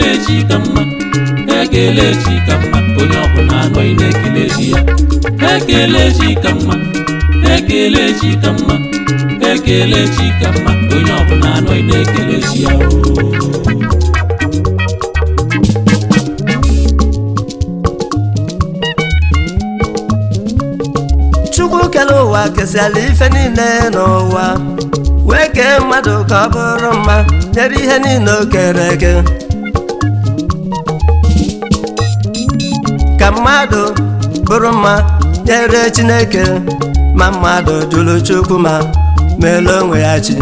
ekele chi ka mma ekele chi ka mma onye ọbụla anọghị na-ekele chi ya ekele chi ka mma ekele chi ka mma ekele chi ka mma onye ọbụla anọghị na-ekele chi ya o chukwu kere ụwa kesịala ife niile n'ụwa wee kee mmadụ ka ọ bụrụ mma nyere ihe niile o kere eke ka mmadụ bụrụ mma nyere chineke ma mmadụ jụrụ chukwu ma meela onwe ya chi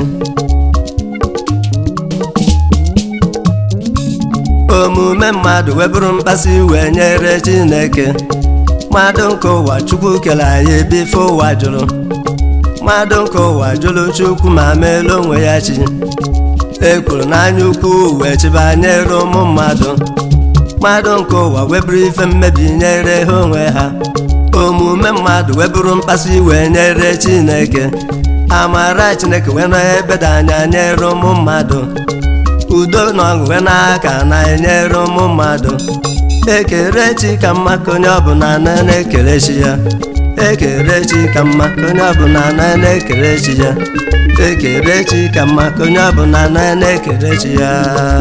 omume mmadụ wee bụrụ mkpasu iwe nyere chineke mmadụ nke ụwa chukwu kere anyị ebe ife ụwa jụrụ mmadụ nke ụwa jụrụ chukwu ma meela onwe ya chi e kwuru n'anya ukwu wee chịba nyere ụmụ mmadụ mmadụ nke ụwa wee bụrụ ife mmebi nyere ha onwe ha omume mmadụ wee bụrụ mkpasu iwe nyere chineke amara chineke wee nọ ebeda anya nyere ụmụ mmadụ udo na ọṅụ wee n'aka na-enyere ụmụ mmadụ ekere chi ka mma ka onye ọbụla na na-ekere chi ya ekere chi ka mma ka onye ọbụla na na-ekere chi ya ekere chi ka mma ka onye ọbụla na na-ekere chi ya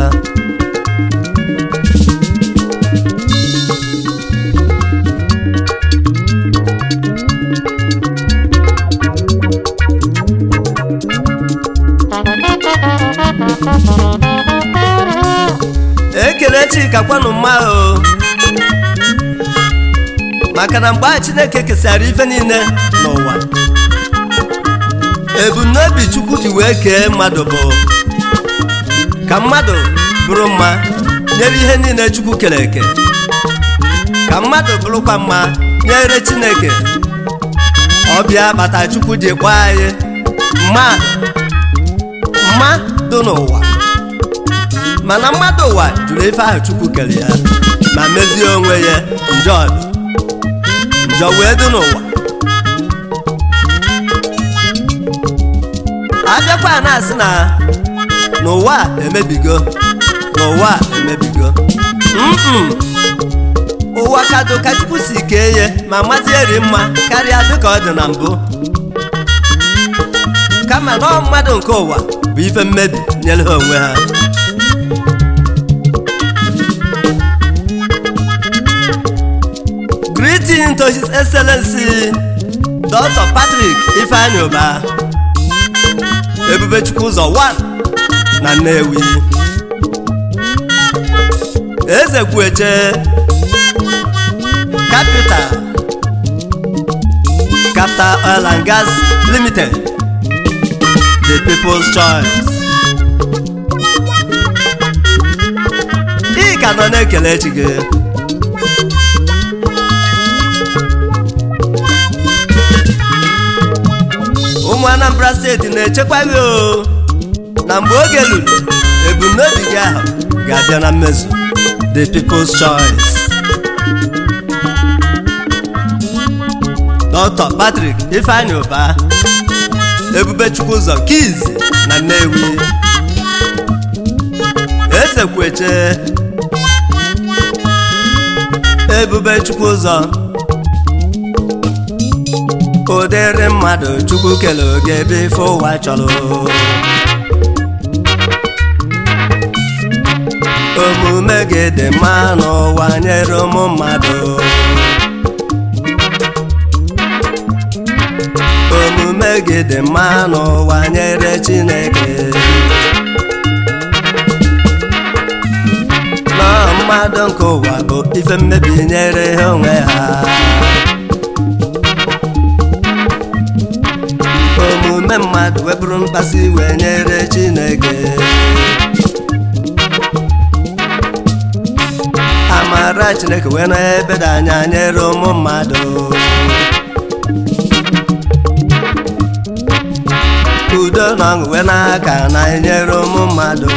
ekele chika kwanụ mma o maka na mgbe a chineke kesara ife niile n'ụwa ebumnobi chukwu ji wee kee mmadụ bụ ka mmadụ bụrụ mma nyere ihe niile chukwu kere eke ka mmadụ bụrụkwa mma nyere chineke ọbịa bata chukwu ji kpọọ anyị mma mma dị n'ụwa mana mmadụ ụwa jụrụ ife ahụ chukwu kere ya ma mezie onwe ya njọ dị njọ wee dị n'ụwa abịakwa na-asị na n'ụwa emebigo n'ụwa emebigo mm ụwa kado ka chukwu si kee ya ma mazie ri mma karịa dịka ọ dị na mbụ kama na ọ mmadụ nke ụwa bụ ife mmebi nyere ha onwe ha Greeting to His Excellency Dr. Patrick Ifeanyi Uba Ebubechukwu ụzọ 1 na Nnewi Eze Kwueche Capital Capital Oil and Gas Limited The People's Choice ị ka nọ na-ekele chi gị ụmụ anambra steeti na-echekwa gị o na mgbe oge luru ebumnobi gị ahụ ga-abịa na mmezu the people's choice dr patrick ifeanyi ụba ebubechukwu ụzọ kiz na nnewi esekweche ebubechukwu ụzọ ụdịrị mmadụ chukwu kele oge ebe ife ụwa chọrọ omume gị dị mma n'ụwa nyere ụmụ mmadụ omume gị dị mma n'ụwa nyere chineke na mmadụ nke ụwa bụ ife mmebi nyere ha onwe ha omume mmadụ webụrụ mkpasu iwe nyere chineke amara chineke wee na ebeda anya nyere ụmụ mmadụ udo na ọṅụ wee n'aka na enyere ụmụ mmadụ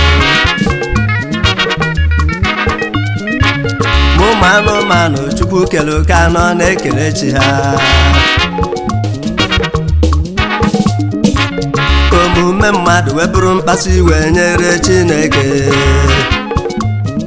ma ụmụ anụmanụ chukwu kere oke anọ na-ekele chi ha omume mmadụ wee bụrụ mkpasu iwe nyere chineke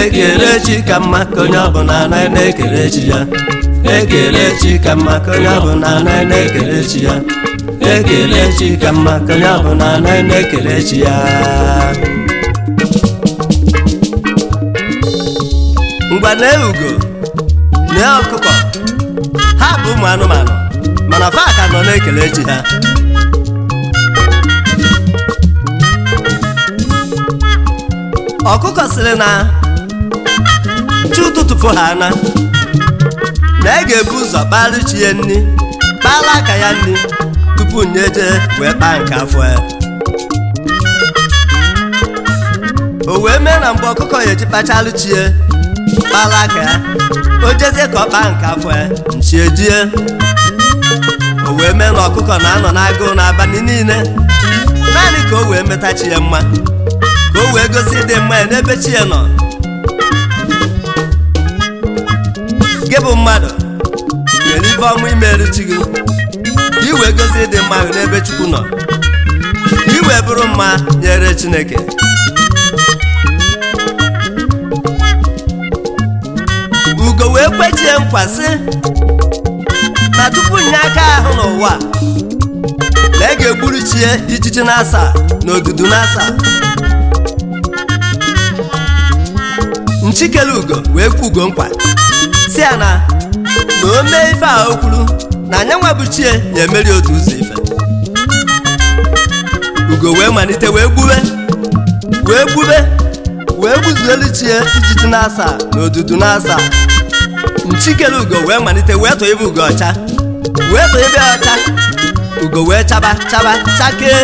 ekele chi ka mma ka onye ọbụla anaghị na-ekele chi ya ekele chi ka mma ka onye ọbụla anaghị na-ekele chi ya ekele chi ka mma ka onye ọbụla anaghị na-ekele chi ya ngwa na ugo na ọkụkọ ha bụ ụmụ anụmanụ mana fa ka nọ na-ekele chi ha ọkụkọ sịrị na chi ụtụtụ fụ ha na na ị ga-ebu ụzọ kpara chi ya nri kpara aka ya nri tupu nye jee wee kpaa nke afọ ya o wee mee na mgbe ọkụkọ ya eji kpachalụ chi ya kpara aka ya o jezie ka ọ kpaa nke afọ ya nchi ejie o wee mee na ọkụkọ na-anọ n'agụụ n'abalị niile naanị ka o wee meta chi ya mma ka o wee gosi ịdị mma ya n'ebe chi ya nọ gị bụ mmadụ nwere ife ọnwụ imerụ chi gị ka i wee gosi ịdị mma ahụ n'ebe chukwu nọ ka i wee bụrụ mma nyere chineke ugo wee kwechie nkwa sị na tupu nye aka ahụ n'ụwa na ị ga-egburu chie ijiji na-asa na odudu na-asa nchikele ugo wee kwu ugo nkwa si ya na na o mee ife a o kwuru na anya nwa bụ chie ya emeri otu ụzọ ife ugo wee malite wee gbube wee gbube wee gbuzuelu chie ijiji na-asa na odudu na-asa nchikele ugo wee malite wee tụọ ebe ugo ọcha wee tụọ ebe ọcha ugo wee chaba chaba chakee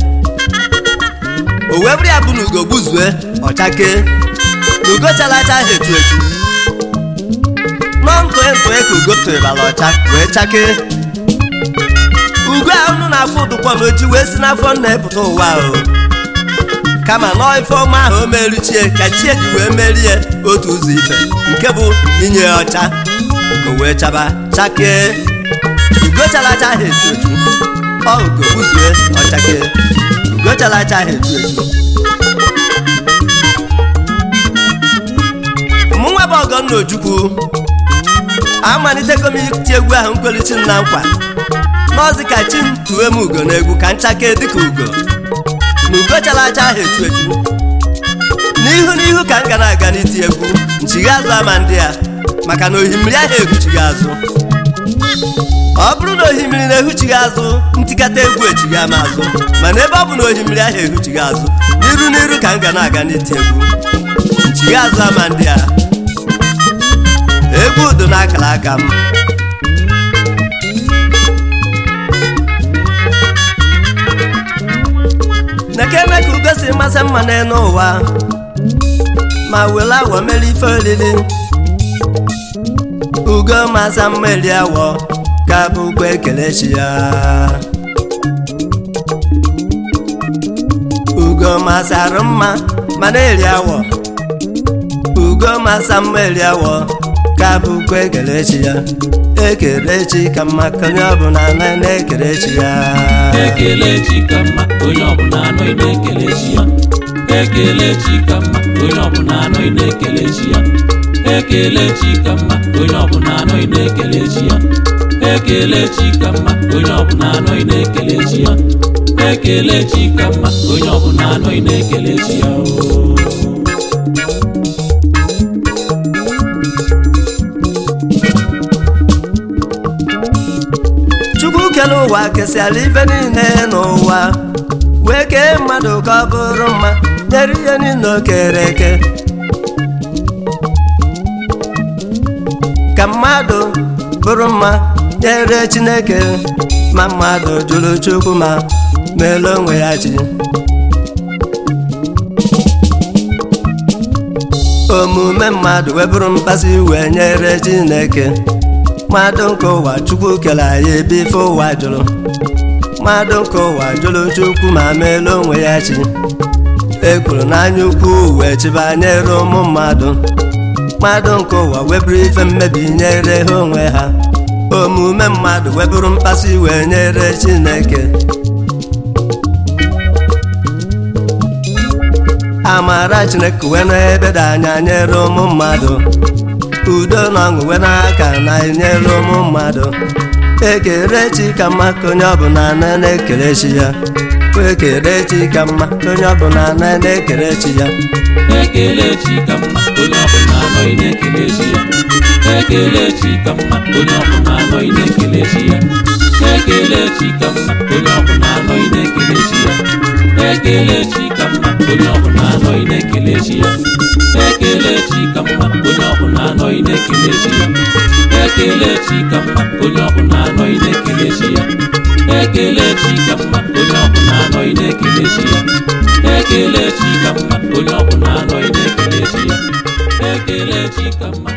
o wee bụrụ ya bụ na ugo gbuzue ọchakee na ugo chara acha ahụ etu etu nọ ntụe ntụe ka ugo tụrịbara ọcha wee chakee ugo a unu na-afụ ụdụkpọ na oji wee si n'afọ nna epụta ụwa o kama nọọ ife ọma ahụ o meri chie ka chie ji wee merie otu ụzọ ife nke bụ inye ya ọcha ugo wee chaba chakee ugo chara acha ahụ etu etu ọ ugo gbuzue ọchakee ugo chara acha ahụ etu etu mụnwa bụ ọgọnna ojukwu amalitego m iti egwu ahụ nkwelichi na nkwa n'ọzi ka chi m tuwe m ugo n'egwu ka nchake dịka ugo na ugo chara acha ahụ etu etu n'ihu n'ihu ka m ga na-aga n'iti egwu nchigha azụ ama ndị ya maka na ohimiri ahụ ehuchighị azụ ọ bụrụ na ohimiri na-ehuchighị azụ ntikata egwu echighị ama azụ mana ebe ọ bụ na ohimiri ahụ ehuchighị azụ n'iru n'iru ka m ga na-aga n'iti egwu nchigha azụ ama ndị a egwu udo na akara aka m nekene ka ugo si masị mma n'elu ụwa ma were awọ mere ife oriri ugo masa mma eri awọ ka bụ ugbo ekelechi ya ugo masara mma mana eri awọ ugo masa mma eri awọ ka bụ ugbo ekelechi ya ekelechi ka mma ka onye ọbụla na na-ekelechi ya ekele chi ka mma onye ọbụla anọghị na-ekele chi ya ekele chi ka mma onye ọbụla anọghị na-ekele chi ya ekele chi ka mma onye ọbụla anọghị na-ekele chi ya ekele chi ka mma onye ọbụla anọghị na-ekele chi ya ekele chi ka mma onye ọbụla anọghị na-ekele chi ya oo chukwu kere ụwa kesịara ife niile n'ụwa wee kee mmadụ ka ọ bụrụ mma nyere ihe niile o kere eke ka mmadụ bụrụ mma nyere chineke ma mmadụ jụrụ chukwu ma meela onwe ya chi omume mmadụ wee bụrụ mkpasu iwe nyere chineke mmadụ nke ụwa chukwu kere anyị ebe ife ụwa jụrụ mmadụ nke ụwa jụrụ chukwu ma meela onwe ya chi ekwuru n'anya ukwu wee chiba nyere ụmụ mmadụ mmadụ nke ụwa weburu ife mmebi nyere ha onwe ha omume mmadụ weburu mkpasu iwe nyere chineke ama amara chineke wee n'ebe dị anya nyere ụmụ mmadụ udo na ọṅụ wee n'aka na enyere ụmụ mmadụ ekele chi ka mma ka onye ọbụla na na-ekele chi ya ekele chi ka mma ka onye ọbụla na na-ekele chi ya ekele chi ka mma onye ọbụla anọghị na-ekele chi ya ekele chi ka mma onye ọbụla anọghị na-ekele chi ya ekele chi ka mma onye ọbụla anọghị na-ekele chi ya ekele chi ka mma onye ọbụla anọghị na-ekele chi ya ekele chi ka mma onye ọbụla anọghị na-ekele chi ya ekele chi ka mma onye ọbụla anọghị na-ekele chi ya ekele chi ka mma onye ọbụla anọghị na-ekele chi ya ekele chi ka mma onye ọbụla anọghị na-ekele chi ya ekele chi ka mma